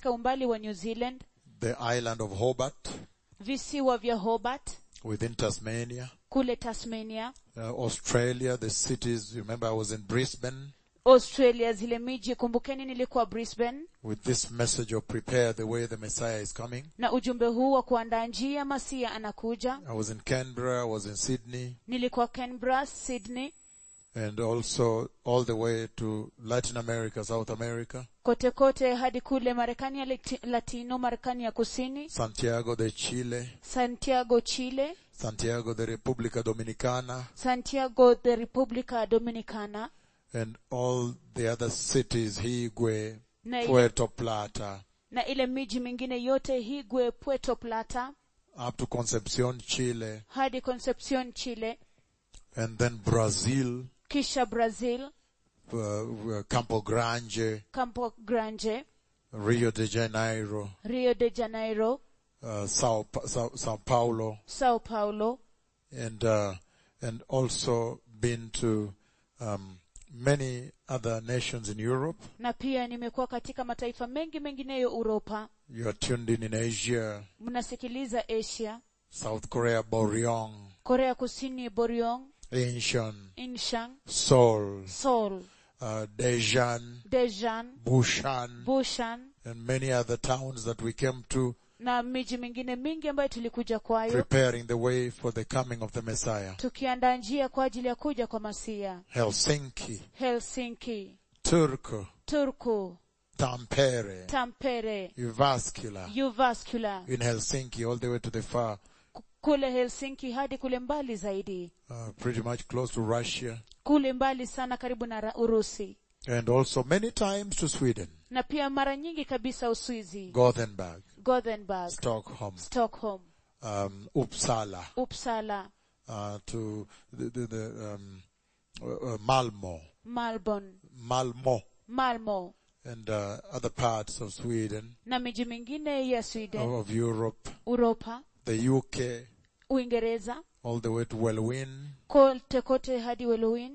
katika umbali wa new zealand the island of Hobart visiwa vya hobart within Tasmania, kule tasmania uh, Australia, the cities. Remember I was in Brisbane australia zile miji kumbukeni nilikuwa brisbane with this message of prepare the way the Messiah is coming. na ujumbe huu wa kuandaa njia masia anakuja I was in Canberra, I was in Sydney, nilikuwa canberra sydney and also all the way to Latin America, South America, kote kote hadi kule marekani ya Lati- latino marekani ya kusini Santiago de Chile, santiago chile Santiago de República Dominicana, santiago de republica dominicana and all the other cities, Higüe, na ile, Puerto Plata, na ile miji mingine yote higwe puerto plata up to Concepcion, Chile, hadi concepcion chile and then Brazil, kisha brazil uh, uh, Campo Grande, campo grande Rio de Janeiro, rio de janeiro uh, Sao, Pa- Sao, Sao Paulo, sao paulo and uh, and also been to um, many other nations in Europe. na pia nimekuwa katika mataifa mengi mengineyo uropa You are tuned in in Asia, mnasikiliza asia South Korea, Boryong, korea kusini boryong Incheon, inshang Seoul, seoul uh, Daejeon, dejan Bushan, bushan and many other towns that we came to na miji mingine mingi ambayo tulikuja kwayo preparing the way for the coming of the Messiah. tukiandaa njia kwa ajili ya kuja kwa masia Helsinki, helsinki Turku, turku Tampere, tampere Jyväskylä, uvascular in Helsinki all the way to the far, kule helsinki hadi kule mbali zaidi uh, pretty much close to Russia, kule mbali sana karibu na Ra- urusi and also many times to Sweden, na pia mara nyingi kabisa uswizi Gothenburg, gothenburg Stockholm, stockholm um, Uppsala, uppsala uh, to the, the, the um, uh, uh, Malmo, malborn Malmo, malmo and uh, other parts of Sweden, na miji mingine ya sweden of Europe, uropa the UK, uingereza all the way to Wellwyn, kote kote hadi welowin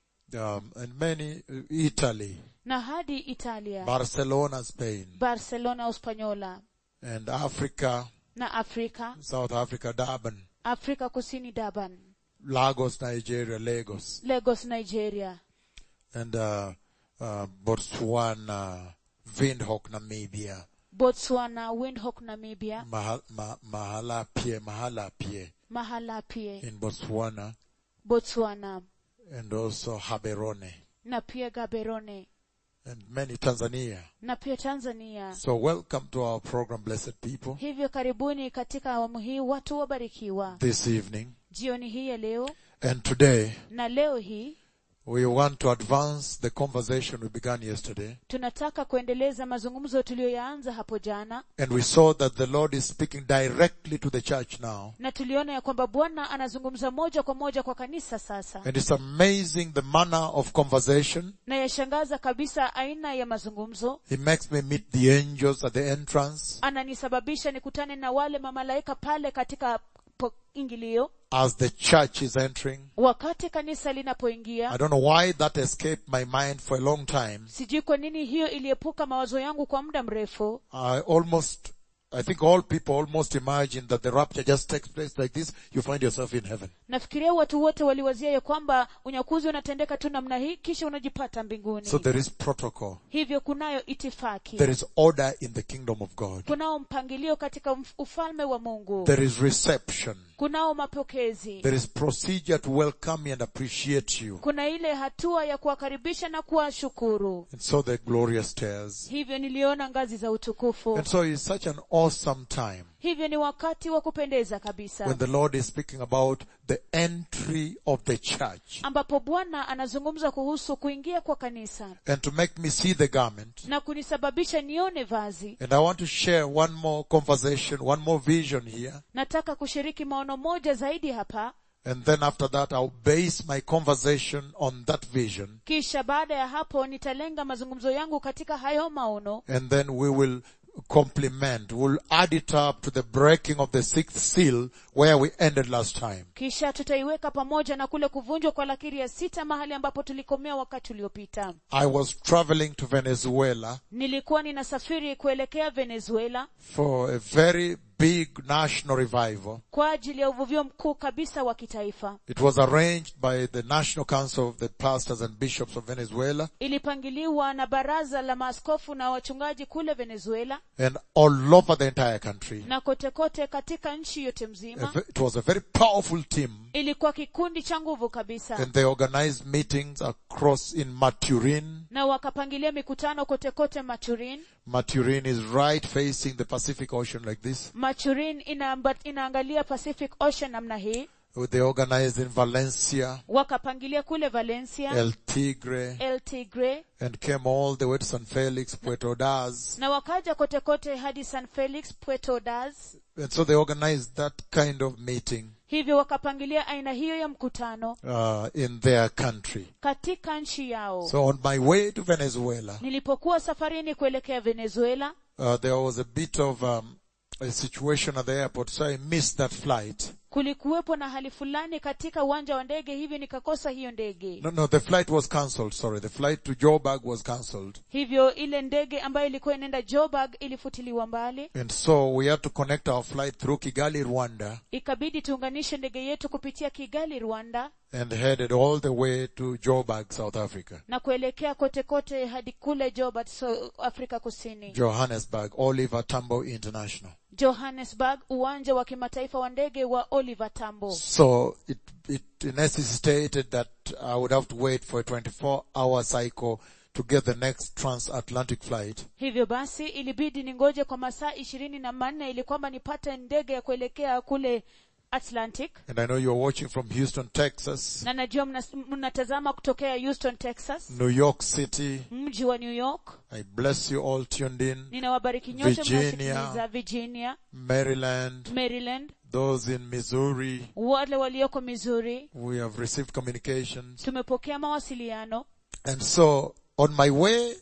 um, and many, uh, Italy, na hadi italia Barcelona, Spain, barcelona uspanyola and Africa, na afrika South Africa, Durban, afrika kusini durban Lagos, Nigeria, Lagos, lagos nigeria and uh, uh, Botswana, Windhoek, Namibia, botswana windhoek namibia Mahal, Ma, Mahalapie, Mahalapie mahalapie in Botswana, botswana and also Haberone, na pia gaberone and many Tanzania. na pia tanzania So welcome to our program, blessed people, hivyo karibuni katika awamu hii watu wabarikiwa this evening. jioni hii ya leo And today, na leo hii we want to advance the conversation we began yesterday. tunataka kuendeleza mazungumzo tuliyoyaanza hapo jana And we saw that the Lord is speaking directly to the church now. na tuliona ya kwamba bwana anazungumza moja kwa moja kwa kanisa sasa And it's amazing the manner of conversation. na yashangaza kabisa aina ya mazungumzo He makes me meet the angels at the entrance ananisababisha nikutane na wale mamalaika pale katika po- ingilio as the church is entering. wakati kanisa I linapoingia don't know why that escaped my mind for a long time. sijui kwa nini hiyo iliepuka mawazo yangu kwa muda mrefu I almost, I think all people almost imagine that the rapture just takes place like this. You find yourself in heaven. nafikiria watu wote waliwazia ya kwamba unyakuzi unatendeka tu namna hii kisha unajipata mbinguni So there is protocol. hivyo kunayo itifaki There is order in the kingdom of God. kunao mpangilio katika mf- ufalme wa mungu There is reception. kunao mapokezi There is procedure to welcome you and appreciate you. kuna ile hatua ya kuwakaribisha na kuwashukuru And so the glorious stairs. hivyo niliona ngazi za utukufu And so it's such an awesome time hivyo ni wakati wa kupendeza kabisa when the Lord is speaking about the entry of the church. ambapo bwana anazungumza kuhusu kuingia kwa kanisa And to make me see the garment. na kunisababisha nione vazi And I want to share one more conversation, one more vision here. nataka kushiriki maono moja zaidi hapa And then after that, I'll base my conversation on that vision. kisha baada ya hapo nitalenga mazungumzo yangu katika hayo maono And then we will complement. We'll add it up to the breaking of the sixth seal where we ended last time. kisha tutaiweka pamoja na kule kuvunjwa kwa lakiri ya sita mahali ambapo tulikomea wakati uliopita I was traveling to Venezuela nilikuwa ninasafiri kuelekea venezuela for a very big national revival. kwa ajili ya uvuvio mkuu kabisa wa kitaifa It was arranged by the National Council of the Pastors and Bishops of Venezuela ilipangiliwa na baraza la maaskofu na wachungaji kule venezuela and all over the entire country. na kote kote katika nchi yote A mzima ve- It was a very powerful team ilikuwa kikundi cha nguvu kabisa and they organized meetings across in Maturin. na wakapangilia mikutano kote kote maturin Maturin is right facing the Pacific Ocean like this. maturin inaamba, inaangalia pacific ocean namna hii They organized in Valencia, wakapangilia kule valencia El Tigre, el tigre and came all the way to San Felix, Puerto Das. na wakaja kote kote hadi san felix puerto das And so they organized that kind of meeting hivyo wakapangilia aina hiyo ya mkutano uh, in their country. katika nchi yao So on my way to Venezuela, nilipokuwa safarini kuelekea venezuela uh, there was a bit of um, a situation at the airport, so I missed that flight. kulikuwepo na hali fulani katika uwanja wa ndege hivyo nikakosa hiyo ndege No, no, the flight was cancelled. Sorry, the flight to Joburg was cancelled, hivyo ile ndege ambayo ilikuwa inaenda joburg ilifutiliwa mbali and so we had to connect our flight through Kigali, Rwanda, ikabidi tuunganishe ndege yetu kupitia kigali rwanda and headed all the way to Joburg, South Africa, na kuelekea kote kote hadi kule joburg so afrika kusini Johannesburg, Oliver Tambo International. johannesburg uwanja wa kimataifa wa ndege wa oliver tambo So it it necessitated that I would have to wait for a 24-hour cycle to get the next transatlantic flight. hivyo basi ilibidi ningoje kwa masaa ishirini na manne ili kwamba nipate ndege ya kuelekea kule atlantic And I know you're watching from Houston, Texas, na najua mnas- mnatazama kutokea houston texas New York City. mji wa new york I bless you all tuned in. ninawabariki nyote Virginia. mnasikiliza virginia Maryland, maryland those in Missouri. wale walioko missouri We have received communications. tumepokea mawasiliano And so on my way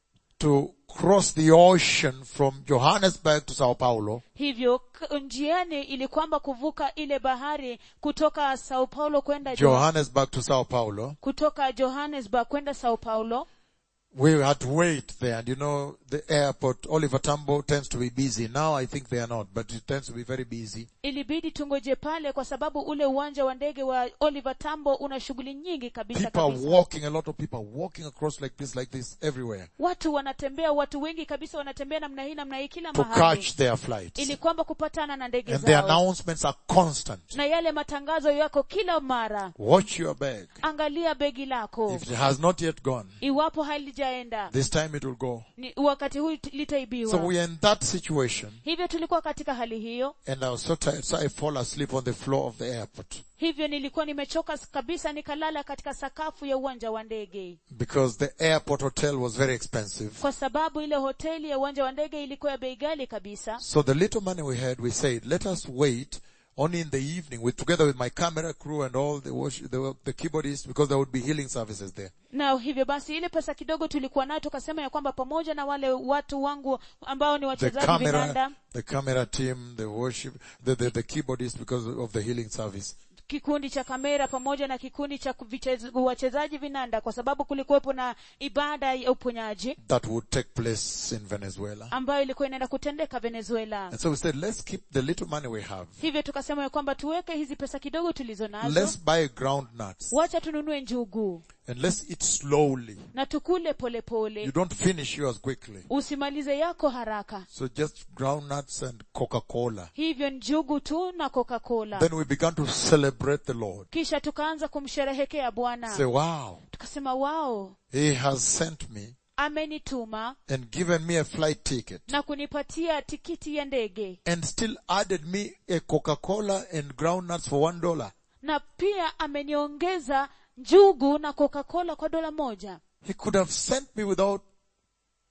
to cross the ocean from Johannesburg to Sao Paulo, hivyo k- njiani ili kwamba kuvuka ile bahari kutoka sao paulo kwenda Jo- Johannesburg to Sao Paulo, kutoka johannesburg kwenda sao paulo we had to wait there. And you know, the airport, Oliver Tambo tends to be busy. Now I think they are not, but it tends to be very busy. ilibidi tungoje pale kwa sababu ule uwanja wa ndege wa oliver tambo una shughuli nyingi kabisa People are kabisa walking, a lot of people are walking across like this, like this, everywhere watu wanatembea watu wengi kabisa wanatembea namna hii namna hii kila to mahali catch their flights. ili kwamba kupatana na ndege And the zao announcements are constant. na yale matangazo yako kila mara Watch your bag. angalia begi lako If it has not yet gone, iwapo halijaenda this time it will go. ni, wakati huu So litaibiwa we are in that situation hivyo tulikuwa katika hali hiyo and I was so tired, so I fall asleep on the floor of the airport hivyo nilikuwa nimechoka s- kabisa nikalala katika sakafu ya uwanja wa ndege because the airport hotel was very expensive. kwa sababu ile hoteli ya uwanja wa ndege ilikuwa ya bei ghali kabisa So the little money we had, we said, let us wait only in the evening with together with my camera crew and all the worship, the, the keyboardists because there would be healing services there. na hivyo basi ile pesa kidogo tulikuwa nayo tukasema ya kwamba pamoja na wale watu wangu ambao ni The wachezaji camera, vinanda the camera team, the worship, the, the, the keyboardists because of the healing service. kikundi cha kamera pamoja na kikundi cha kuvichez- wachezaji vinanda kwa sababu kulikuwepo na ibada ya uponyaji that would take place in Venezuela. ambayo ilikuwa inaenda kutendeka venezuela And so we said, let's keep the little money we have. hivyo tukasema ya kwamba tuweke hizi pesa kidogo tulizo nazo Let's buy ground nuts wacha tununue njugu and let's eat slowly. na tukule polepole You don't finish yours quickly. usimalize yako haraka So just ground nuts and Coca-Cola. hivyo njugu tu na coca-cola Then we began to celebrate the Lord. kisha tukaanza kumsherehekea Say, bwana wow, tukasema wao He has sent me amenituma and given me a flight ticket na kunipatia tikiti ya ndege and still added me a Coca-Cola and ground nuts for one dollar. na pia ameniongeza njugu na coca-cola kwa dola moja He could have sent me without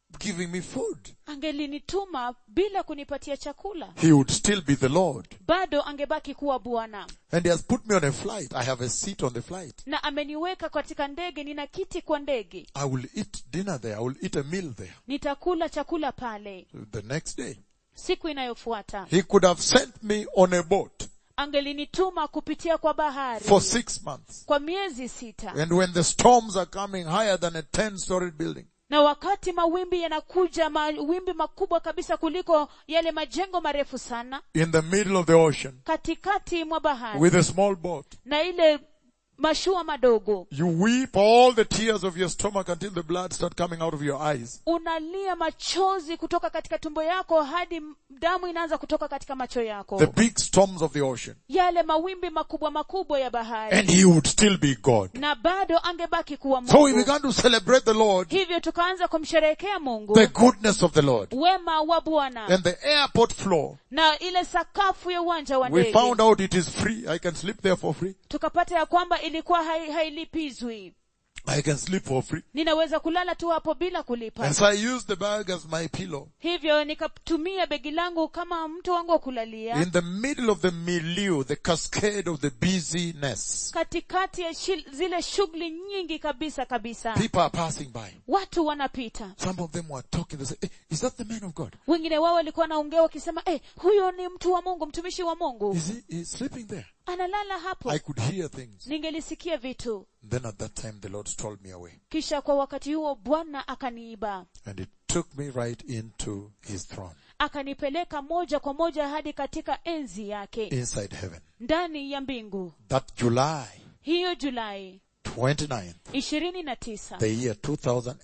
giving me food. angelinituma bila kunipatia chakula He would still be the Lord. bado angebaki kuwa bwana And he has put me on a flight. I have a seat on the flight. na ameniweka katika ndege nina kiti kwa ndege I will eat dinner there. I will eat a meal there. nitakula chakula pale The next day. siku inayofuata He could have sent me on a boat angelinituma kupitia kwa bahari for six months. kwa miezi sita And when the storms are coming higher than a 10 story building, na wakati mawimbi yanakuja mawimbi makubwa kabisa kuliko yale majengo marefu sana in the middle of the ocean, katikati mwa bahari with a small boat, na ile mashua madogo you weep all the tears of your stomach until the blood start coming out of your eyes. unalia machozi kutoka katika tumbo yako hadi m- damu inaanza kutoka katika macho yako The big storms of the ocean. yale mawimbi makubwa makubwa ya bahari And he would still be God. na bado angebaki kuwa So we mungu began to celebrate the Lord, hivyo tukaanza kumsherehekea mungu the goodness of the Lord. wema wa bwana And the airport floor, na ile sakafu ya uwanja wa we ndege found out it is free. I can sleep there for free. tukapata ya kwamba ilikuwa hai- hailipizwi I can sleep for free. ninaweza kulala tu hapo bila kulipa And so I used the bag as my pillow. hivyo nikatumia begi langu kama mto wangu wa kulalia In the middle of the milieu, the cascade of the busyness, katikati ya shil, zile shughuli nyingi kabisa kabisa people are passing by. watu wanapita Some of them were talking. They say, hey, is that the man of God? wengine wao walikuwa naongea wakisema eh, huyo ni mtu wa mungu mtumishi wa mungu Is he he's sleeping there? analala hapo I could hear things. ningelisikia vitu Then at that time the Lord stole me away. kisha kwa wakati huo bwana akaniiba And he took me right into his throne, akanipeleka moja kwa moja hadi katika enzi yake inside heaven. ndani ya mbingu That July hiyo julai 29th, ishirini na tisa the year 2009.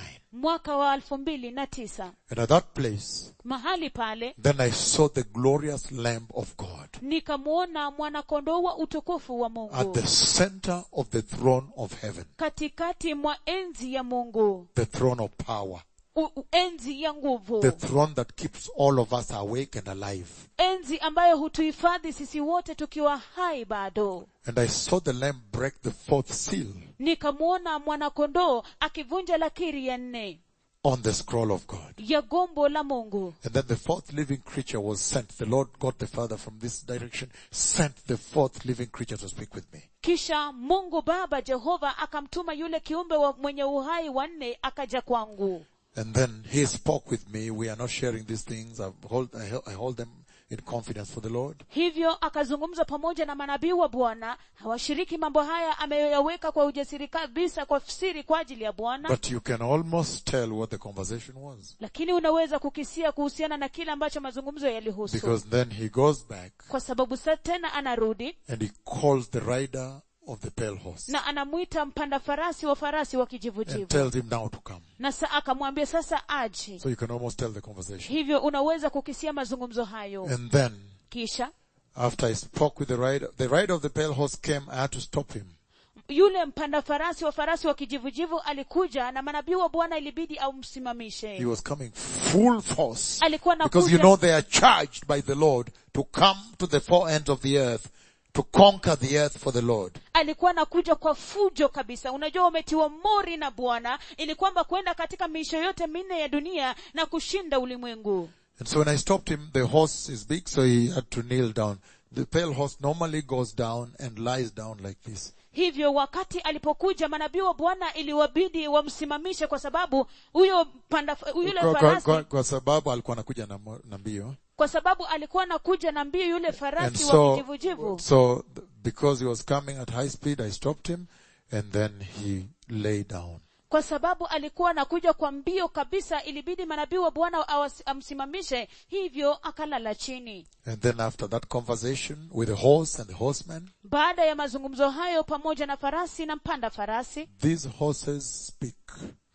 mwaka wa elfu mbili na tisa And at that place, mahali pale then I saw the glorious Lamb of God nikamwona mwanakondoo wa utukufu wa at mungu the center of the throne of heaven, katikati mwa enzi ya mungu the throne of power, U, u- enzi ya nguvu the throne that keeps all of us awake and alive. enzi ambayo hutuhifadhi sisi wote tukiwa hai bado And I saw the Lamb break the fourth seal nikamwona mwanakondoo akivunja lakiri ya nne on the scroll of God. ya gombo la mungu And then the fourth living creature was sent. The Lord God the Father from this direction sent the fourth living creature to speak with me. kisha mungu baba jehova akamtuma yule kiumbe wa mwenye uhai wa nne akaja kwangu And then he spoke with me. We are not sharing these things. I hold, I hel- I hold them in confidence for the Lord. hivyo akazungumza pamoja na manabii wa bwana hawashiriki mambo haya ameyaweka kwa ujasiri kabisa kwa siri kwa ajili ya bwana But you can almost tell what the conversation was. lakini unaweza kukisia kuhusiana na kile ambacho mazungumzo yalihusu Because then he goes back kwa sababu sa tena anarudi and he calls the rider of the pale horse na anamwita mpanda farasi wa farasi wa and kijivujivu tells him now to come. na sa akamwambia sasa aje So you can almost tell the conversation. hivyo unaweza kukisia mazungumzo hayo And then kisha after I spoke with the rider, the rider of the pale horse came. I had to stop him. yule mpanda farasi wa farasi wa kijivujivu alikuja na manabii wa bwana ilibidi He amsimamishe was coming full force. alikuwa Because you nakuja know they are charged by the Lord to come to the four ends of the earth, to conquer the earth for the Lord. alikuwa nakuja kwa fujo kabisa unajua umetiwa mori na bwana ili kwamba kwenda katika miisho yote minne ya dunia na kushinda ulimwengu And so when I stopped him, the horse is big, so he had to kneel down. The pale horse normally goes down and lies down like this. hivyo wakati alipokuja manabii wa bwana iliwabidi wamsimamishe kwa sababu huyo panda yule Kwa, kwa, farasi kwa, kwa sababu alikuwa anakuja na, mo- na mbio. kwa sababu alikuwa anakuja na mbio yule And farasi wa so, kijivujivu so th- because he was coming at high speed, I stopped him and then he lay down. kwa sababu alikuwa anakuja kwa mbio kabisa ilibidi manabii wa bwana awas- amsimamishe hivyo akalala chini And then after that conversation with the horse and the horseman, baada ya mazungumzo hayo pamoja na farasi na mpanda farasi these horses speak.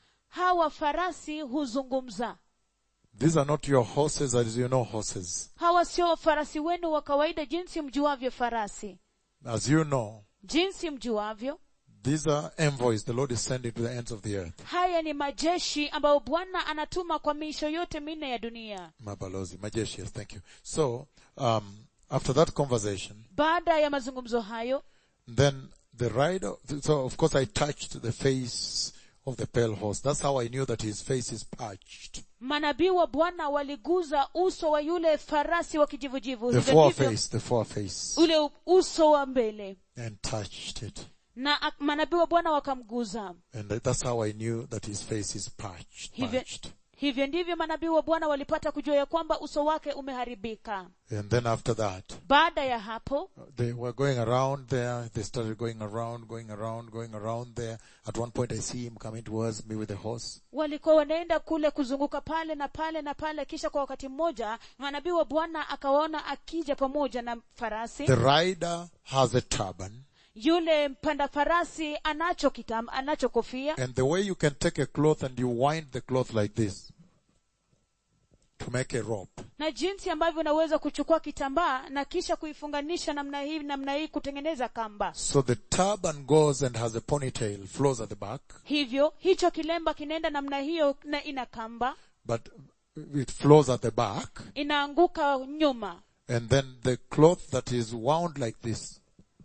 hawa farasi huzungumza These are not your horses as you know horses. hawa sio farasi wenu wa kawaida jinsi mjuavyo farasi As you know, jinsi mjuavyo these are envoys the Lord is sending to the ends of the earth. haya ni majeshi ambayo bwana anatuma kwa miisho yote minne ya dunia Mabalozi, majeshi, yes, thank you. So, um, after that conversation, baada ya mazungumzo hayo then the rider, so of course I touched the face of the pale horse. That's how I knew that his face is parched. manabii wa bwana waliguza uso wa yule farasi wa kijivujivu The Hivyo ndivyo foreface, the foreface. ule u- uso wa mbele And touched it. na ak- manabii wa bwana wakamguza And that's how I knew that his face is parched. hivyo, parched. hivyo ndivyo manabii wa bwana walipata kujua ya kwamba uso wake umeharibika And then after that, baada ya hapo they were going around there. They started going around, going around, going around there. At one point I see him coming towards me with a horse. walikuwa wanaenda kule kuzunguka pale na pale na pale kisha kwa wakati mmoja manabii wa bwana akawaona akija pamoja na farasi The rider has a turban. yule mpanda farasi anacho kitam anacho kofia And the way you can take a cloth and you wind the cloth like this to make a rope. na jinsi ambavyo unaweza kuchukua kitambaa na kisha kuifunganisha namna hii namna hii kutengeneza kamba So the turban goes and has a ponytail, flows at the back, hivyo hicho kilemba kinaenda namna hiyo na ina kamba but it flows at the back. inaanguka nyuma And then the cloth that is wound like this,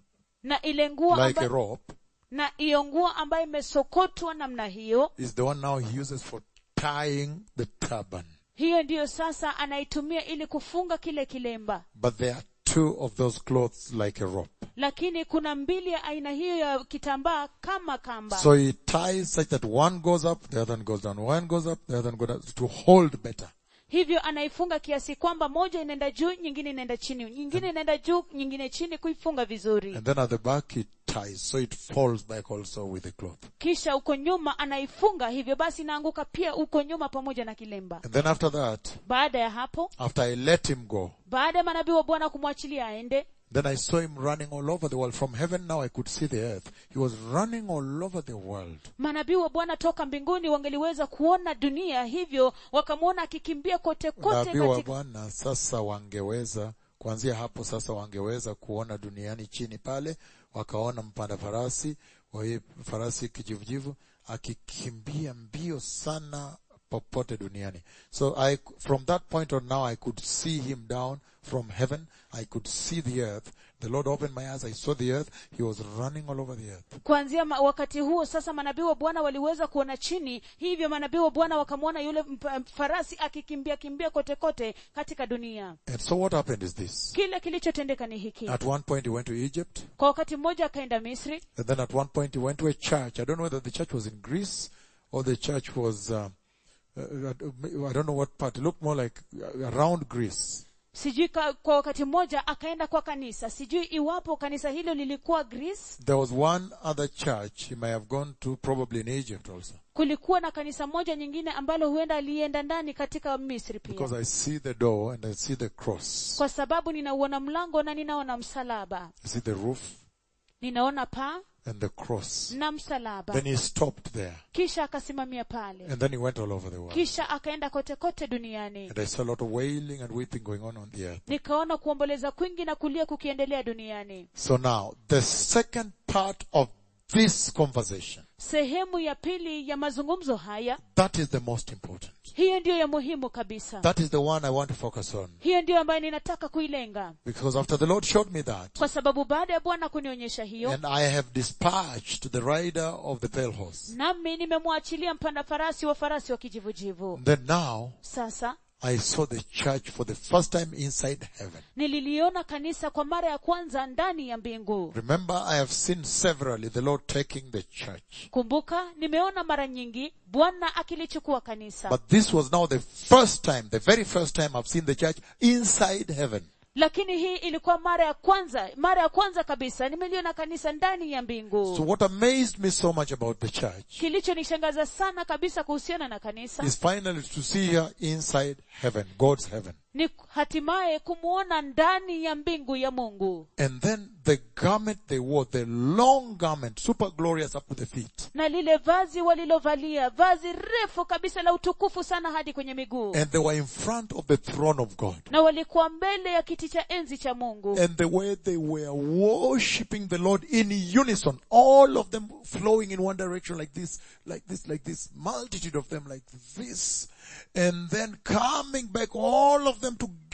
na ile nguo like a amba, rope, na iyo nguo ambayo imesokotwa namna hiyo is the one now he uses for tying the turban. hiyo ndiyo sasa anaitumia ili kufunga kile kilemba But there are two of those cloths like a rope. lakini kuna mbili ya aina hiyo ya kitambaa kama kamba So he ties such that one goes up, the other one goes down. One goes up, the other one goes down to hold better. hivyo anaifunga kiasi kwamba moja inaenda juu nyingine inaenda chini nyingine inaenda juu nyingine chini kuifunga vizuri And then at the back he ties, so it falls back also with the cloth. kisha uko nyuma anaifunga hivyo basi inaanguka pia uko nyuma pamoja na kilemba And then after that, baada ya hapo after I let him go, baada ya manabii wa bwana kumwachilia aende then I saw him running all over the world. From heaven now I could see the earth. He was running all over the world. manabii wa bwana toka mbinguni wangeliweza kuona dunia hivyo wakamwona akikimbia kote kote Nabii wa katika, Bwana sasa wangeweza, kuanzia hapo sasa wangeweza kuona duniani chini pale, wakaona mpanda farasi, wa hii farasi kijivujivu, akikimbia mbio sana popote duniani. So I, from that point on now I could see him down from heaven. I could see the earth. The Lord opened my eyes. I saw the earth. He was running all over the earth. kuanzia ma- wakati huo sasa manabii wa bwana waliweza kuona chini hivyo manabii wa bwana wakamwona yule mp- farasi akikimbia kimbia kote kote katika dunia And so what happened is this. kile kilichotendeka ni hiki At one point he went to Egypt. kwa wakati mmoja akaenda misri And then at one point he went to a church. I don't know whether the church was in Greece or the church was, uh, uh, I don't know what part. It looked more like uh, around Greece. sijui ka, kwa wakati mmoja akaenda kwa kanisa sijui iwapo kanisa hilo lilikuwa greece There was one other church he may have gone to, probably in Egypt also. kulikuwa na kanisa moja nyingine ambalo huenda alienda ndani katika misri pia Because I see the door and I see the cross. kwa sababu ninauona mlango na ninaona msalaba I see the roof ninaona paa and the cross. na msalaba Then he stopped there kisha akasimamia pale and then he went all over the world. kisha akaenda kote kote duniani And I saw a lot of wailing and weeping going on on the earth. nikaona kuomboleza kwingi na kulia kukiendelea duniani So now, the second part of this conversation, sehemu ya pili ya mazungumzo haya that is the most important. hiyo ndiyo ya muhimu kabisa That is the one I want to focus on. hiyo ndiyo ambayo ninataka kuilenga Because after the Lord showed me that, kwa sababu baada ya bwana kunionyesha hiyo and I have dispatched the rider of the pale horse, nami nimemwachilia mpanda farasi wa farasi wa kijivujivu then now sasa I saw the church for the first time inside heaven. nililiona kanisa kwa mara ya kwanza ndani ya mbingu Remember, I have seen severally the Lord taking the church. kumbuka nimeona mara nyingi bwana akilichukua kanisa But this was now the first time, the very first time I've seen the church inside heaven. lakini hii ilikuwa mara ya kwanza mara ya kwanza kabisa nimeliona kanisa ndani ya So mbingu what amazed me so much about the church kilichonishangaza sana kabisa kuhusiana na kanisa is finally to see her inside heaven, God's heaven. ni hatimaye kumwona ndani ya mbingu ya mungu And then the garment they wore, the long garment, super glorious up to the feet. na lile vazi walilovalia vazi refu kabisa la utukufu sana hadi kwenye miguu And they were in front of the throne of God. na walikuwa mbele ya kiti cha enzi cha mungu And the way they were worshipping the Lord in unison, all of them flowing in one direction like this, like this, like this, multitude of them like this. And then coming back, all of them together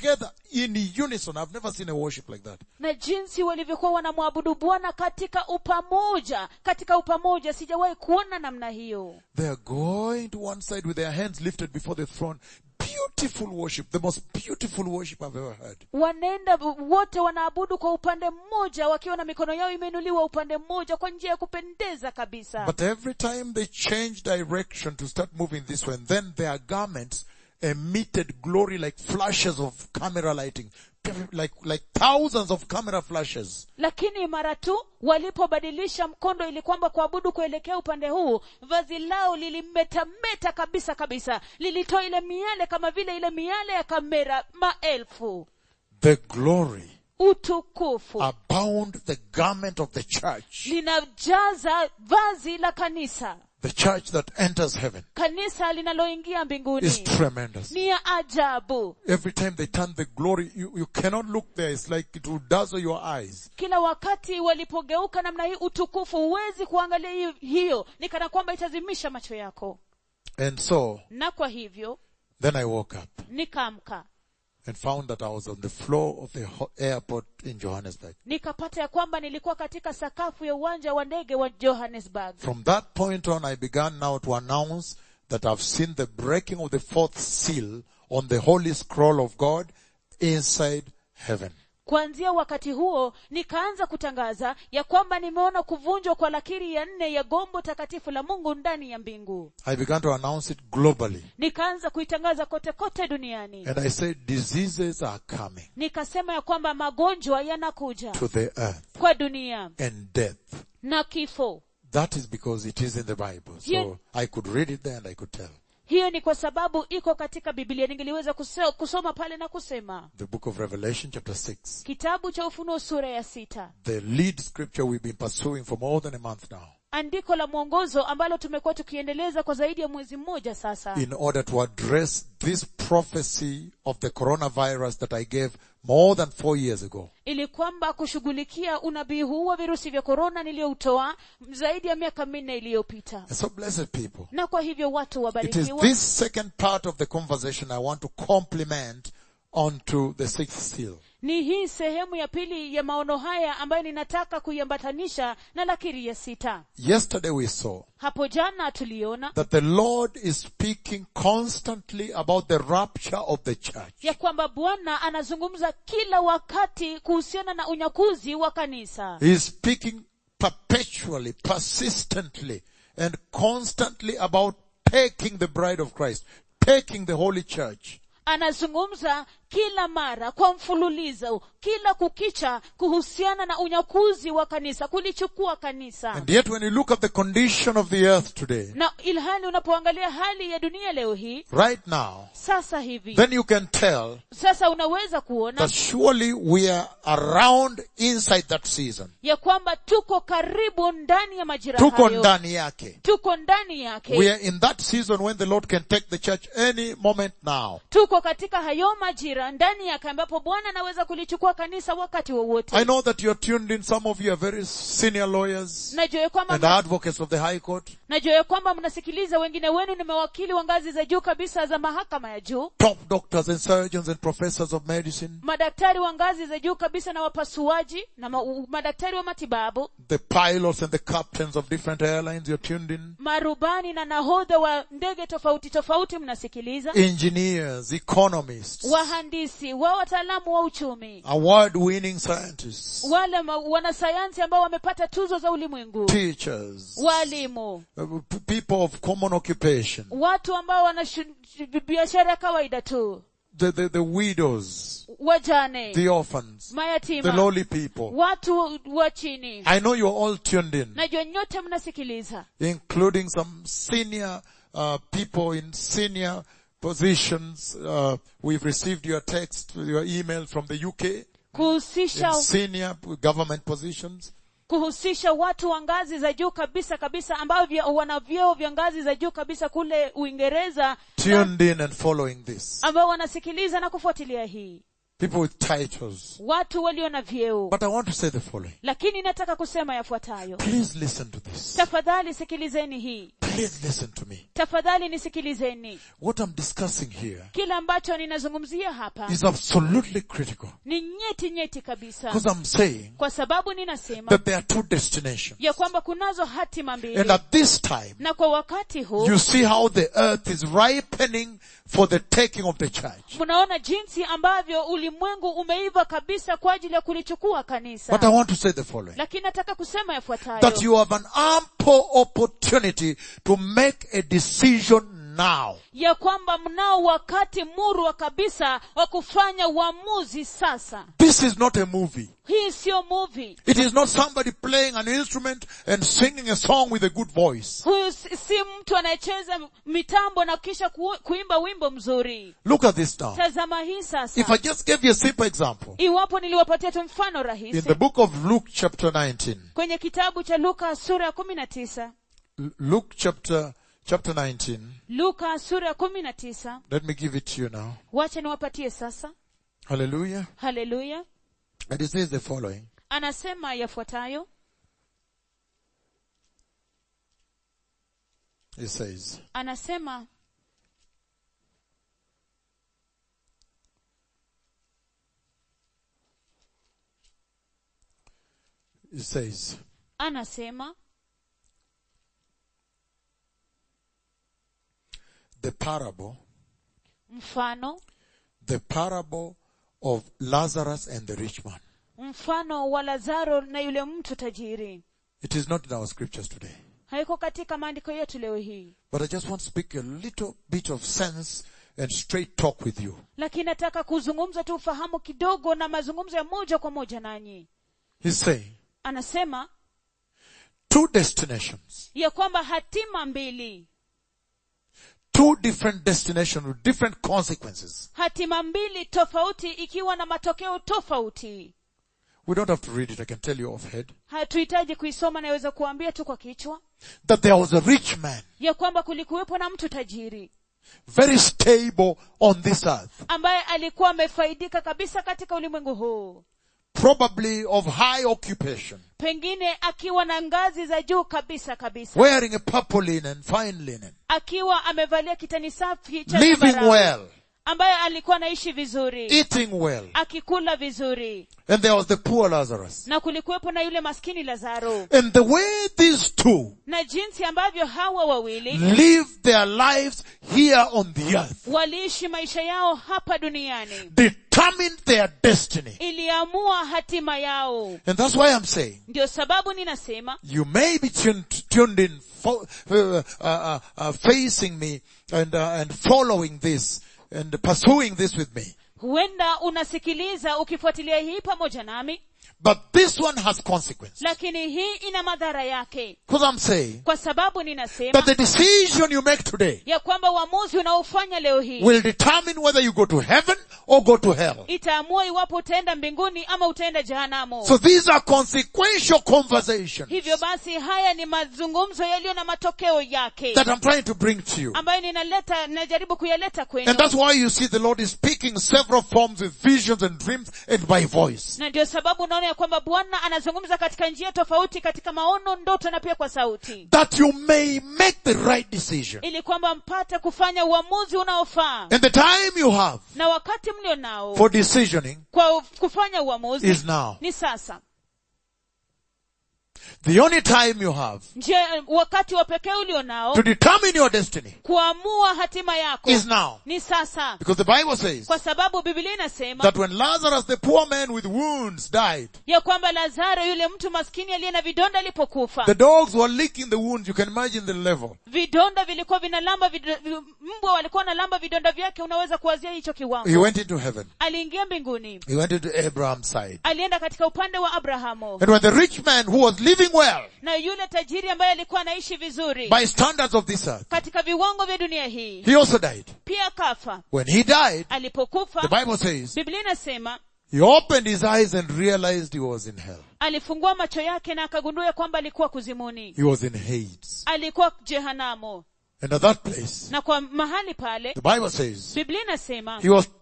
in unison. I've never seen a worship like that. na jinsi walivyokuwa wanamwabudu bwana katika upamoja katika upamoja sijawahi kuona namna hiyo They are going to one side with their hands lifted before the throne. Beautiful worship, the most beautiful worship I've ever heard. wanaenda wote wanaabudu kwa upande mmoja wakiwa na mikono yao imeinuliwa upande mmoja kwa njia ya kupendeza kabisa But every time they change direction to start moving this way, and then their garments emitted glory like flashes of camera lighting, like, like thousands of camera flashes. lakini mara tu walipobadilisha mkondo ili kwamba kuabudu kuelekea upande huu vazi lao lilimetameta kabisa kabisa lilitoa ile miale kama vile ile miale ya kamera maelfu The glory utukufu abound the garment of the church, linajaza vazi la kanisa the church that enters heaven kanisa linaloingia mbinguni is tremendous. ni ya ajabu Every time they turn the glory, you, you cannot look there. It's like it will dazzle your eyes. kila wakati walipogeuka namna hii utukufu huwezi kuangalia hiyo, hiyo ni kana kwamba itazimisha macho yako And so, na kwa hivyo then I woke up nikaamka and found that I was on the floor of the ho- airport in Johannesburg. nikapata ya kwamba nilikuwa katika sakafu ya uwanja wa ndege wa johannesburg From that point on, I began now to announce that I've seen the breaking of the fourth seal on the holy scroll of God inside heaven. kuanzia wakati huo nikaanza kutangaza ya kwamba nimeona kuvunjwa kwa lakiri ya nne ya gombo takatifu la mungu ndani ya mbingu I began to announce it globally. nikaanza kuitangaza kote kote duniani And I said, diseases are coming nikasema ya kwamba magonjwa yanakuja to the earth kwa dunia and death. na kifo That is because it is in the Bible. So Yeah. I could read it there and I could tell. hiyo ni kwa sababu iko katika biblia ningeliweza kuse- kusoma pale na kusema The book of Revelation chapter 6. kitabu cha ufunuo sura ya sita The lead scripture we've been pursuing for more than a month now. andiko la mwongozo ambalo tumekuwa tukiendeleza kwa zaidi ya mwezi mmoja sasa in order to address this prophecy of the coronavirus that I gave more than four years ago. ili kwamba kushughulikia unabii huu wa virusi vya korona niliyoutoa zaidi ya miaka minne iliyopita And so blessed people. na kwa hivyo watu It is wabarikiwa this second part of the conversation I want to complement onto the sixth seal. ni hii sehemu ya pili ya maono haya ambayo ninataka kuiambatanisha na lakiri ya sita Yesterday we saw hapo jana tuliona that the Lord is speaking constantly about the rapture of the church. ya kwamba bwana anazungumza kila wakati kuhusiana na unyakuzi wa kanisa He is speaking perpetually, persistently, and constantly about taking the bride of Christ, taking the holy church. anazungumza kila mara kwa mfululizo kila kukicha kuhusiana na unyakuzi wa kanisa kulichukua kanisa And yet when you look at the condition of the earth today, na ilhali unapoangalia hali ya dunia leo hii right now, sasa hivi then you can tell sasa unaweza kuona that surely we are around inside that season. ya kwamba tuko karibu ndani ya majira Tuko hayo ndani yake. tuko ndani yake We are in that season when the Lord can take the church any moment now. tuko katika hayo majira ndani yake ambapo bwana anaweza kulichukua kanisa wakati I wowote know that you're tuned in. Some of you are very senior lawyers najua ya kwamba and advocates of the High Court, najua ya kwamba mnasikiliza wengine wenu ni mawakili wa ngazi za juu kabisa za mahakama ya juu top doctors and surgeons and professors of medicine, madaktari wa ngazi za juu kabisa na wapasuaji na ma, u- madaktari wa matibabu the pilots and the captains of different airlines, you're tuned in, marubani na nahodha wa ndege tofauti tofauti mnasikiliza engineers, economists, wahandisi wa wataalamu wa uchumi award winning scientists, wale ma- wanasayansi ambao wamepata tuzo za ulimwengu teachers, walimu uh, p- people of common occupation, watu ambao wana shu- biashara ya kawaida tu the, the, the widows, wajane the orphans, the mayatima lowly people. watu wa chini I know you're all tuned in, najua nyote mnasikiliza including some senior uh, people in senior positions. Uh, we've received your text, your email from the UK in kuhusisha senior government positions. kuhusisha watu wa ngazi za juu kabisa kabisa ambao vya- wana vyeo vya ngazi za juu kabisa kule uingereza na- tuned in and following this. ambao wanasikiliza na kufuatilia hii people with titles. watu walio na vyeo But I want to say the following. lakini nataka kusema yafuatayo Please listen to this. tafadhali sikilizeni hii Please listen to me. tafadhali nisikilizeni What I'm discussing here kile ambacho ninazungumzia hapa is absolutely critical. ni nyeti nyeti kabisa Because I'm saying kwa sababu ninasema that there are two destinations. ya kwamba kunazo hatima And mbili at this time, na kwa wakati huu you see how the earth is ripening for the taking of the church. mnaona jinsi ambavyo ulimwengu umeiva kabisa kwa ajili ya kulichukua kanisa But I want to say the following. lakini nataka kusema yafuatayo That you have an ample opportunity to make a decision now. ya kwamba mnao wakati murwa kabisa wa kufanya uamuzi sasa This is not a movie. hii siyo movie It is not somebody playing an instrument and singing a song with a good voice. huyu si si mtu anayecheza mitambo na kisha ku, kuimba wimbo mzuri Look at this now. tazama hii If I sasa just gave you a simple example, iwapo niliwapatia tu mfano in rahisi the book of Luke chapter 19, kwenye kitabu cha luka sura ya kumi na tisa L- Luke chapter, chapter 19, luka sura ya kumi na tisa let me give it to you now. wacha niwapatie sasa Hallelujah. haleluya And it says the following. anasema yafuatayo It says, anasema it says, anasema the parable, mfano the parable of Lazarus and the rich man. mfano wa lazaro na yule mtu tajiri It is not in our scriptures today. haiko katika maandiko yetu leo hii But I just want to speak a little bit of sense and straight talk with you. lakini nataka kuzungumza tu ufahamu kidogo na mazungumzo ya moja kwa moja nanyi He's saying, anasema two destinations, ya kwamba hatima mbili two different destinations with different consequences. hatima mbili tofauti ikiwa na matokeo tofauti We don't have to read it, I can tell you offhead. hatuhitaji kuisoma naweza kuambia tu kwa kichwa That there was a rich man, ya kwamba kulikuwepo na mtu tajiri very stable on this earth, ambaye alikuwa amefaidika kabisa katika ulimwengu huu probably of high occupation, pengine akiwa na ngazi za juu kabisa kabisa wearing a purple linen, fine linen, akiwa amevalia kitani safi cha living zambarau, well, ambaye alikuwa anaishi vizuri eating well. akikula vizuri And there was the poor Lazarus. na kulikuwepo na yule maskini lazaro And the way these two na jinsi ambavyo hawa wawili lived their lives here on the earth waliishi maisha yao hapa duniani determined their destiny. iliamua hatima yao And that's why I'm saying ndio sababu ninasema you may be tuned, tuned in, fo- uh, uh, uh, uh, facing me and, uh, and following this and pursuing this with me. huenda unasikiliza ukifuatilia hii pamoja nami But this one has consequences. lakini hii ina madhara yake Because I'm saying kwa sababu ninasema that the decision you make today ya kwamba uamuzi unaofanya leo hii will determine whether you go to heaven or go to hell. itaamua iwapo utaenda mbinguni ama utaenda jehanamu So these are consequential conversations hivyo basi haya ni mazungumzo yaliyo na matokeo yake that I'm trying to bring to you. ambayo ninaleta najaribu kuyaleta kwenu And that's why you see the Lord is speaking several forms with visions and dreams and by voice. na ndio sababu unaona ya kwamba bwana anazungumza katika njia tofauti katika maono ndoto na pia kwa sauti That you may make the right decision. ili kwamba mpate kufanya uamuzi unaofaa And the time you have na wakati mlio nao for decisioning kwa kufanya uamuzi is now. ni sasa The only time you have nje wakati wa pekee ulio nao to determine your destiny kuamua hatima yako is now. ni sasa Because the Bible says kwa sababu biblia inasema that when Lazarus, the poor man with wounds, died, ya kwamba lazaro yule mtu maskini aliye na vidonda alipokufa the dogs were licking the wounds. You can imagine the level. vidonda vilikuwa vinalamba vido, vi- mbwa walikuwa wanalamba vidonda vyake unaweza kuwazia hicho He kiwango went into heaven. aliingia mbinguni He went into Abraham's side. alienda katika upande wa abrahamu And when the rich man who was living well na yule tajiri ambaye alikuwa anaishi vizuri by standards of this earth, katika viwango vya dunia hii he also died. pia kafa When he died, alipokufa the Bible says, biblia inasema he opened his eyes and realized he was in hell. alifungua macho yake na akagundua ya kwamba alikuwa kuzimuni He was in Hades. alikuwa jehanamu And at that place, na kwa mahali pale the Bible says, biblia inasema he was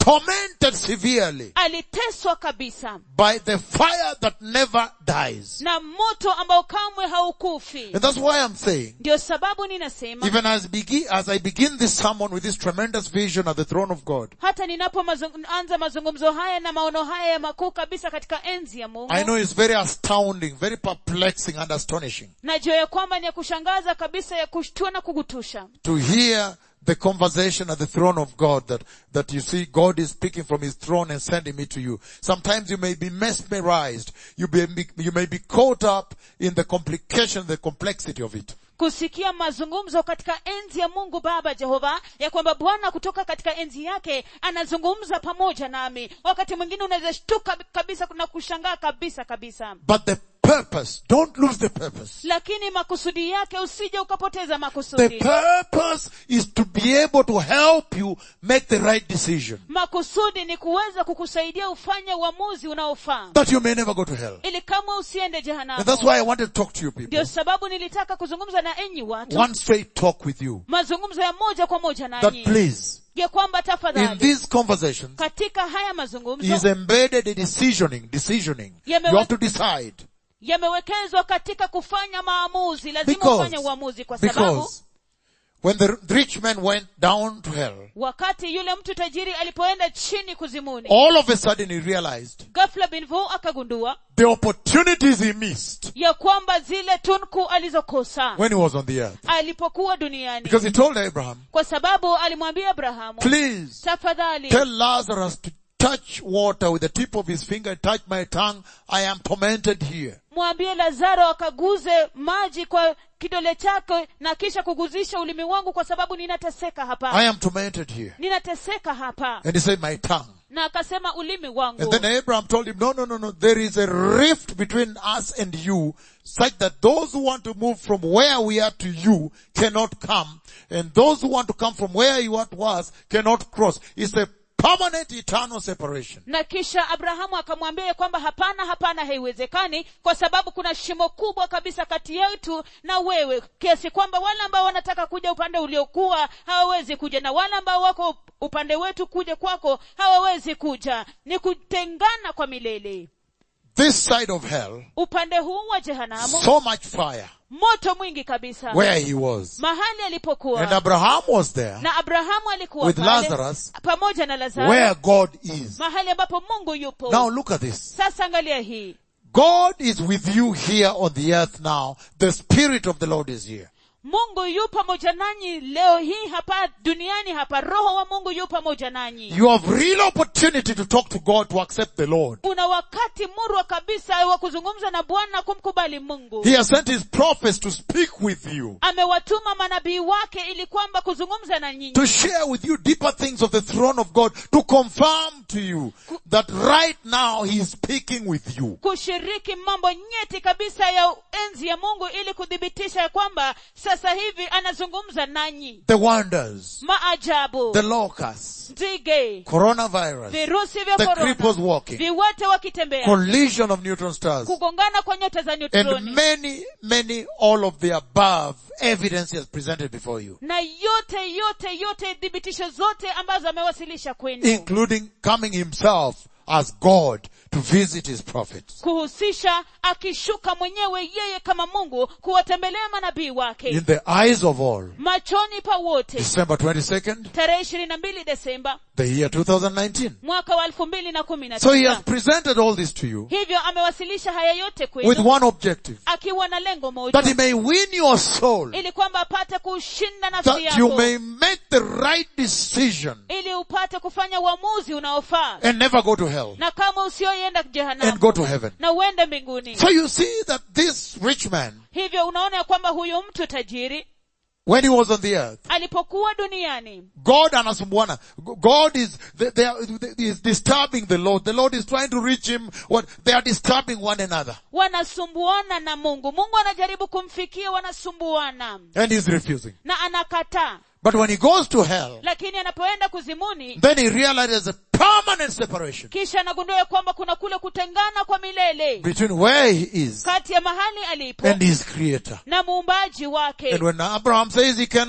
tormented severely aliteswa kabisa by the fire that never dies. na moto ambao kamwe haukufi And that's why I'm saying, ndio sababu ninasema even as, begin, as I begin this sermon with this tremendous vision at the throne of God, hata ninapoanza mazungumzo haya na maono haya ya makuu kabisa katika enzi ya mungu I know it's very astounding, very perplexing and astonishing najua ya kwamba ni ya kushangaza kabisa ya kushtua na kugutusha to hear the conversation at the throne of God that, that you see God is speaking from his throne and sending me to you. Sometimes you may be mesmerized. You, be, you may be caught up in the complication, the complexity of it. kusikia mazungumzo katika enzi ya mungu baba jehova ya kwamba bwana kutoka katika enzi yake anazungumza pamoja nami wakati mwingine unaweza shtuka kabisa na kushangaa kabisa kabisa But the purpose, don't lose the purpose. lakini makusudi yake usije ukapoteza The makusudi purpose is to be able to help you make the right decision. makusudi ni kuweza kukusaidia ufanye uamuzi unaofaa That you may never go to hell. ili kama usiende And jehanamu that's why I wanted to talk to you people. ndio sababu nilitaka kuzungumza na enyi watu One straight talk with you. mazungumzo ya moja kwa moja That nanyi please, ya kwamba in tafadhali these conversations, katika haya is mazungumzo embedded in decisioning, decisioning. You Yamewe- have to decide. yamewekezwa katika kufanya maamuzi lazima Because- ufanye uamuzi kwa sababu Because when the rich man went down to hell, wakati yule mtu tajiri alipoenda chini kuzimuni all of a sudden he realized ghafla binvu akagundua the opportunities he missed ya kwamba zile tunku alizokosa when he was on the earth. alipokuwa duniani Because he told Abraham, kwa sababu alimwambia abrahamu please tafadhali tell Lazarus to touch water with the tip of his finger, touch my tongue. I am tormented here. mwambie lazaro akaguze maji kwa kidole chake na kisha kuguzisha ulimi wangu kwa sababu ninateseka hapa I am tormented here. ninateseka hapa And he said, my tongue. na akasema ulimi And wangu then Abraham told him, no, no, no, no, there is a rift between us and you such that those who want to move from where we are to you cannot come and those who want to come from where you are to us cannot cross. It's a permanent eternal separation. na kisha abrahamu akamwambia ya kwamba hapana hapana haiwezekani kwa sababu kuna shimo kubwa kabisa kati yetu na wewe kiasi kwamba wale ambao wanataka kuja upande uliokuwa hawawezi kuja na wale ambao wako upande wetu kuja kwako hawawezi kuja ni kutengana kwa milele This side of hell, upande huu wa jehanamu so much fire moto mwingi kabisa where he was. mahali And alipokuwa Abraham was there na abrahamu alikuwa with pale, Lazarus pamoja na lazaro where God is. mahali ambapo mungu yupo Now look at this. sasa angalia hii God is with you here on the earth now. The Spirit of the Lord is here. mungu yu pamoja nanyi leo hii hapa duniani hapa roho wa mungu yu pamoja nanyi You have real opportunity to talk to God to accept the Lord. una wakati murwa kabisa wa kuzungumza na bwana kumkubali mungu He has sent his prophets to speak with you, amewatuma manabii wake ili kwamba kuzungumza na nyinyi to share with you deeper things of the throne of God, to confirm to you that right now he is speaking with you. kushiriki mambo nyeti kabisa ya enzi ya mungu ili kuthibitisha ya kwamba sasa hivi anazungumza nanyi The wonders, maajabu the locusts, nzige coronavirus, virusi vya the cripples korona walking, viwete wakitembea collision of neutron stars, kugongana kwa nyota za and neutroni many, many, all of the above evidence he has presented before you. na yote yote yote thibitisho zote ambazo amewasilisha kwenu including coming himself as God to visit his prophets. kuhusisha akishuka mwenyewe yeye kama mungu kuwatembelea manabii wake In the eyes of all. machoni pa wote December 22nd, tarehe ishirini na mbili desemba the year 2019. mwaka wa elfu mbili na kumi na So he has tisa presented all this to you hivyo amewasilisha haya yote with kwenu one objective. akiwa na lengo That he moja may win your soul. ili kwamba apate kushinda nafsi That you yako may make the right decision ili upate kufanya uamuzi unaofaa and never go to hell na kama usioienda and jehanamu go to heaven. na uende mbinguni So you see that this rich man, hivyo unaona ya kwamba huyu mtu tajiri when he was on the earth, alipokuwa duniani God anasumbuana. God is, they, they are, they, is disturbing the Lord. The Lord is trying to reach him. What? They are disturbing one another. wanasumbuana na mungu mungu anajaribu kumfikia wanasumbuana And he's refusing. na anakataa But when he goes to hell, lakini anapoenda kuzimuni then he realizes a permanent separation kisha anagundua ya kwamba kuna kule kutengana kwa milele between where he is kati ya mahali alipo and his creator. na muumbaji wake And when Abraham says he cannot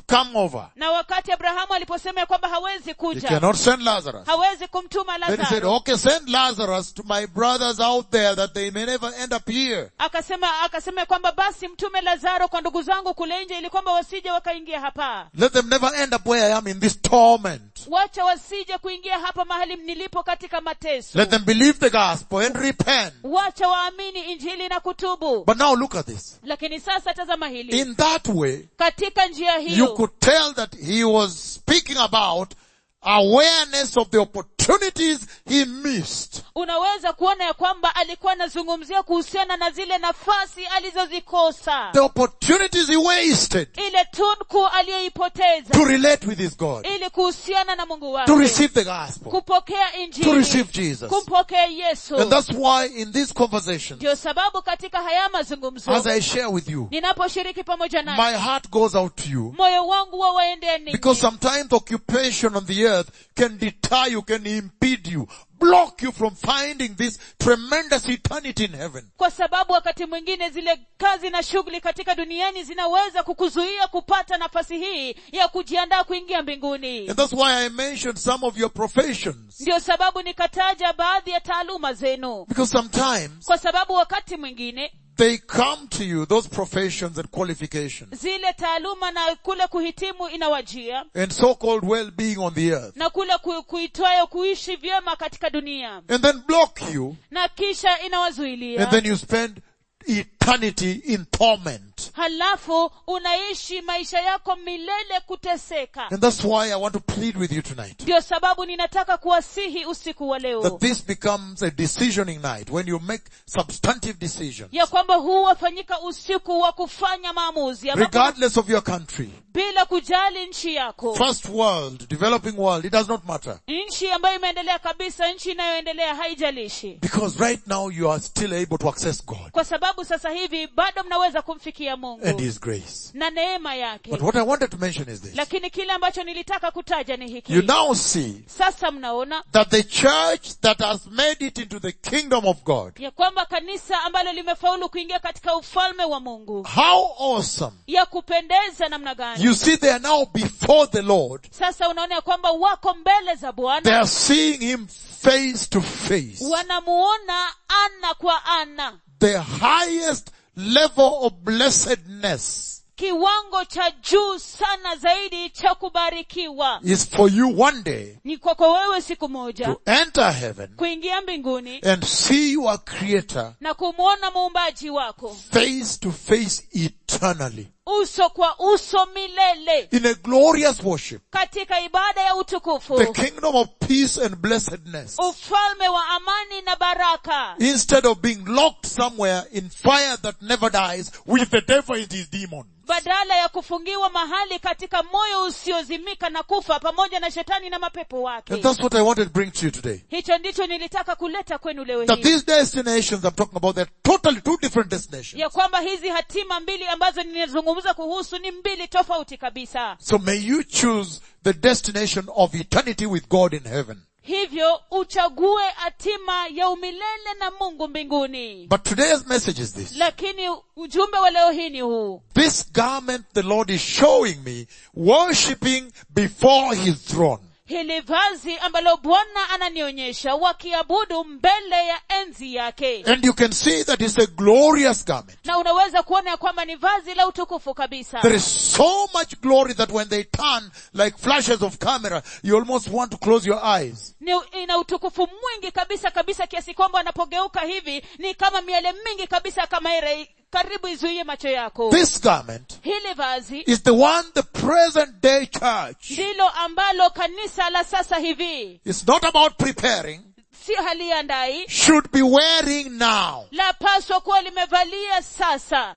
come over, na wakati abrahamu aliposema ya kwamba hawezi he kuja cannot send Lazarus. hawezi kumtuma Then he said, lazaro okay, send Lazarus to my brothers out there that they may never end up here. akasema akasema ya kwamba basi mtume lazaro kwa ndugu zangu kule nje ili kwamba wasije wakaingia hapa Let them never end up where I am in this torment. wacha wasije kuingia hapa mahali nilipo katika mateso Let them believe the gospel and repent. wacha waamini injili na kutubu But now look at this. lakini sasa tazama hili In that way, katika njia you hiyo could tell that he was speaking about awareness of the opportunities he missed. unaweza kuona ya kwamba alikuwa anazungumzia kuhusiana na zile nafasi alizozikosa The opportunities he wasted ile tunku aliyoipoteza to relate with his God, ili kuhusiana na mungu to wake receive the gospel, kupokea to injili receive Jesus. kumpokea yesu And that's why in this conversation, ndio sababu katika haya mazungumzo as I share with you, ninaposhiriki pamoja naye my heart goes out to you moyo wangu wa waendeni because sometimes occupation on the earth can deter you, can impede you, block you from finding this tremendous eternity in heaven. kwa sababu wakati mwingine zile kazi na shughuli katika duniani zinaweza kukuzuia kupata nafasi hii ya kujiandaa kuingia mbinguni And that's why I mentioned some of your professions. ndio sababu nikataja baadhi ya taaluma zenu Because sometimes kwa sababu wakati mwingine they come to you, those professions and qualifications, zile taaluma na kule kuhitimu inawajia and so-called well-being on the earth, na kule ku, kuitwayo kuishi vyema katika dunia and then block you, na kisha inawazuilia and then you spend eternity in torment. halafu unaishi maisha yako milele kuteseka And that's why I want to plead with you tonight. ndio sababu ninataka kuwasihi usiku wa That leo this becomes a decisioning night when you make substantive decisions. ya kwamba huu wafanyika usiku wa kufanya maamuzi ambapo Regardless of your country, bila kujali nchi yako first world, developing world, it does not matter. nchi ambayo imeendelea kabisa nchi inayoendelea haijalishi Because right now you are still able to access God kwa sababu sasa hivi bado mnaweza kumfikia and mungu His grace. na neema yake But what I wanted to mention is this. lakini kile ambacho nilitaka kutaja ni hiki You now see sasa mnaona that the church that has made it into the kingdom of God, ya kwamba kanisa ambalo limefaulu kuingia katika ufalme wa mungu how awesome. ya kupendeza namna gani You see they are now before the Lord. sasa unaona ya kwamba wako mbele za They bwana are seeing Him face to face. wanamuona ana kwa ana The highest level of blessedness kiwango cha juu sana zaidi cha kubarikiwa is for you one day ni kwako wewe siku moja to enter heaven kuingia mbinguni and see your creator na kumwona muumbaji wako face to face eternally uso kwa uso milele in a glorious worship. katika ibada ya utukufu The kingdom of peace and blessedness. ufalme wa amani na baraka Instead of being locked somewhere in fire that never dies with the devil and his demons. badala ya kufungiwa mahali katika moyo usiozimika na kufa pamoja na shetani na mapepo wake And that's what I wanted to bring to you today. hicho ndicho nilitaka kuleta kwenu leo That hii these destinations I'm talking about, they're totally two different destinations. ya kwamba hizi hatima mbili ambazo ninazungumza kuhusu ni mbili tofauti kabisa So may you choose the destination of eternity with God in heaven. hivyo uchague hatima ya umilele na mungu mbinguni But today's message is this. lakini ujumbe wa leo hii ni huu This garment the Lord is showing me, worshipping before His throne. hili vazi ambalo bwana ananionyesha wakiabudu mbele ya enzi yake And you can see that it's a glorious garment. na unaweza kuona ya kwamba ni vazi la utukufu kabisa There is so much glory that when they turn like flashes of camera, you almost want to close your eyes. ni, ina utukufu mwingi kabisa kabisa kiasi kwamba wanapogeuka hivi ni kama miale mingi kabisa kama ire karibu izuie macho yako This garment hili vazi is the one the present day church ndilo ambalo kanisa la sasa hivi is not about preparing, sio haliandai should be wearing now. lapaswa kuwa limevalia sasa